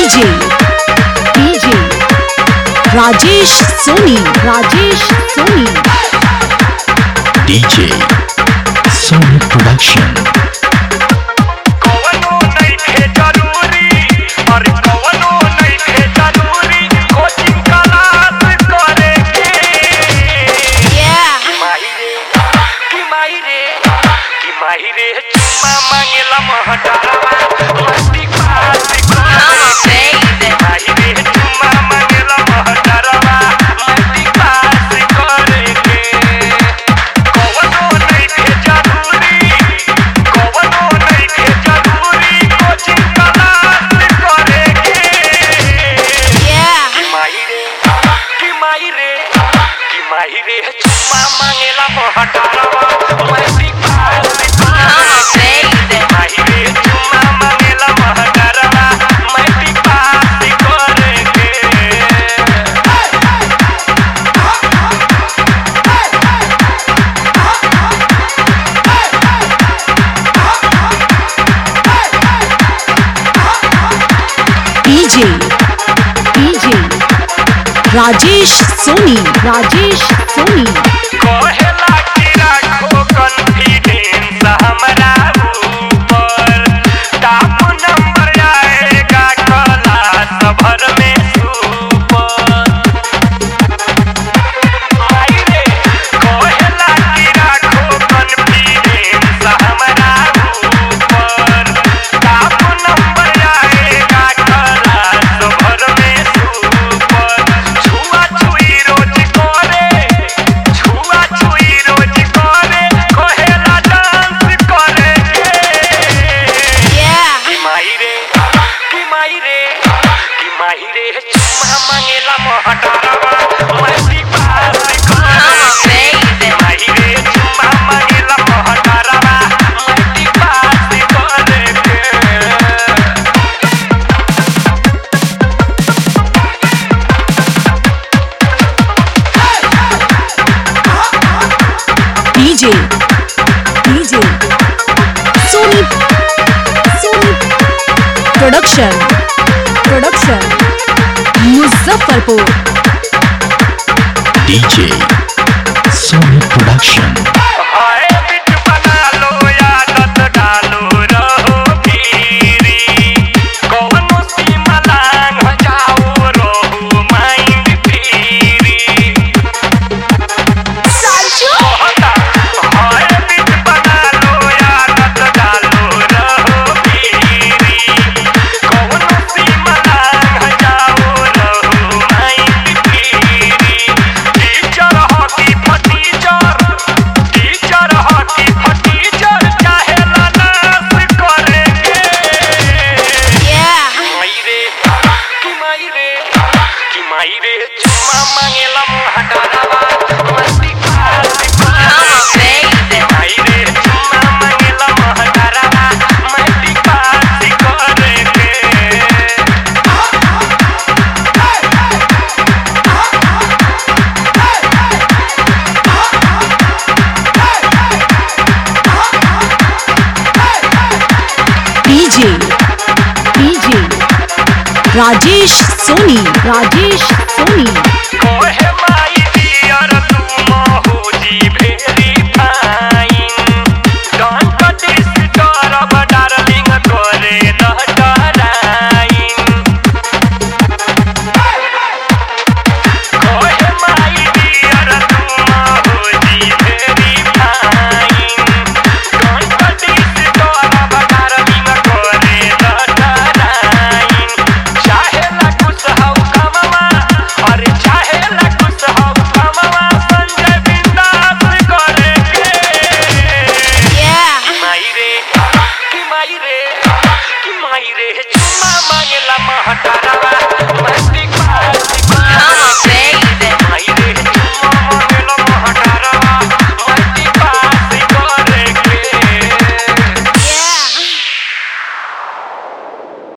DJ DJ Rajesh Soni Rajesh Soni DJ Sony Production कवनो नइखे जरूरी अरे कवनो नइखे जरूरी कोचिंग क्लास करे के कि माही रे कि माही रे कि माही रे चुम्मा मांगेला महटारवा मस्ती पास करे के माही रे चुम्मा मांगेला महटारवा मस्ती पास करे के कवनो नइखे जरूरी कवनो नइखे जरूरी कोचिंग क्लास करे के कि माही रे कि माही रे कि माही रे चुम्मा मांगेला महटारवा मस्ती पास करे के माही रे चुम्मा मांगेला महटारवा मस्ती पास करे के डीजे डीजे राजेश सोनी राजेश सोनी कहेला कि राखो कॉन्फिडेंस हमरा ऊपर टॉप नंबर आएगा क्लास भर में सुपर माई रे कहेला कि राखो कॉन्फिडेंस हमरा ऊपर टॉप नंबर आएगा क्लास भर में सुपर छुआ छुई रोज करे छुआ छुई रोज करे कहेला डांस करे कि माही रे कि माही रे कि माही रे चुम्मा मांगेला महटारवा मस्ती पास करे के माही रे चुम्मा मांगेला महटारवा मस्ती पास करे के DJ DJ Soni Soni production production Muzaffarpur DJ Sony Production हाय बिट बना लो आदत डालो रहो फिरी कौनो सीमा लांघ जाओ रहो माइंड फ्री कहता हाय बिट बना लो आदत डालो रहो फिरी कौनो सीमा लांघ जाओ रहो माइंड फ्री टीचर हॉकी फटीचर टीचर हॉकी फटीचर चाहेला नाश करे के माई रे कि माई रे कि माई रे चुम्मा मांगेला महटारवा मस्ती पास करे के माई रे चुम्मा मांगेला महटारवा मस्ती पास करे के डीजे डीजे राजेश सोनी राजेश सोनी कोहे माई डियर तू मोहूजी भेरी फाइन डोंट डिस्टर्ब डार्लिंग करे न डराइन कोहे माई डियर तू मोहूजी भेरी फाइन डोंट डिस्टर्ब डार्लिंग करे न डराइन चाहेला कुछ हौ कमवा अरे चाहेला कुछ हौ कमवा संजय बिंदास करे के माई रे कि माई रे कि माई रे चुम्मा मांगेला महटारवा